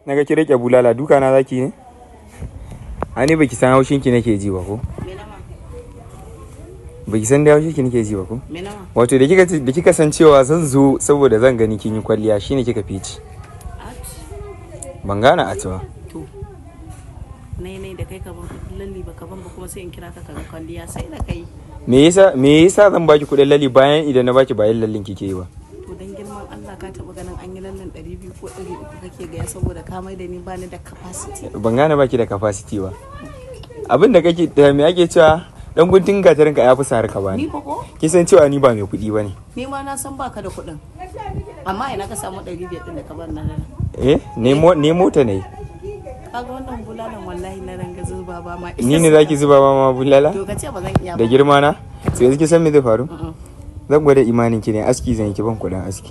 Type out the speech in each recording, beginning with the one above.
naga ki rike bulala duka na zaki ne ani baki san haushin ki nake ji ba ko Me nama? baki san da haushin ki nake ji ba ko Me nama? wato da kika da kika san cewa zan zo saboda zan gani kin yi kwalliya shine kika fici Ach. ban gane a ba To. Nai nai da kai ka ban kudin lalli ba ka ban ba kuma sai in kira ka ka ga kwalliya sai da kai. me yasa me yasa zan baki kudin lalli bayan idan na baki bayan lallin kike yi ba To dan girman Allah ka taba ganin an yi lallan 200 ko 300 kake gaya saboda ka mai da ni ba ni da capacity. ban gane baki da capacity ba abin da kake da me ake cewa dan guntun gatarin ka yafi sar ka Ni bani fa ko? kin san cewa ni ba mai kuɗi bane Ni ma na san baka da kuɗin. Amma ina ka samu 500 din da ka bar na nan. eh nemo nemo ta ne Kaga wannan bulalan wallahi na ranga zuba ba ma. ni ne zaki zuba ma ma bulala To ka ce ba zan iya da ba. girma na sai yanzu kin san me zai faru Mm-mm. zan gwada imanin ki ne aski zan yi ki ban kuɗin aski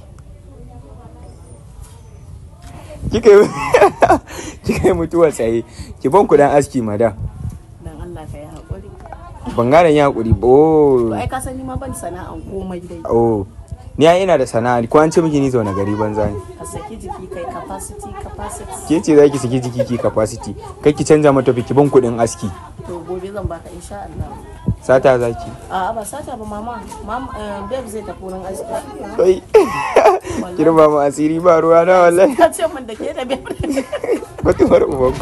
kika yi kika yi mutuwa tsaye ki ban kuɗin aski madam Dan Allah ka yi haƙuri. ban gane yin hakuri ba oh To ai ka san ni ma ban sana'an komai dai. oh ni ai ina da sana'a ko an ce miki ni zaune gari banza ne Ka saki jiki kai capacity capacity. ke ce zaki saki jiki ki capacity kai ki canza mata ki ban kuɗin aski To gobe zan baka insha Allah. sata zaki A'a ba sata ba mama. Mama eh, babe zai tafi wurin aiki. kai girma mu asiri ba ruwa na wallahi Ka ce min da ke da babe. mutumar uban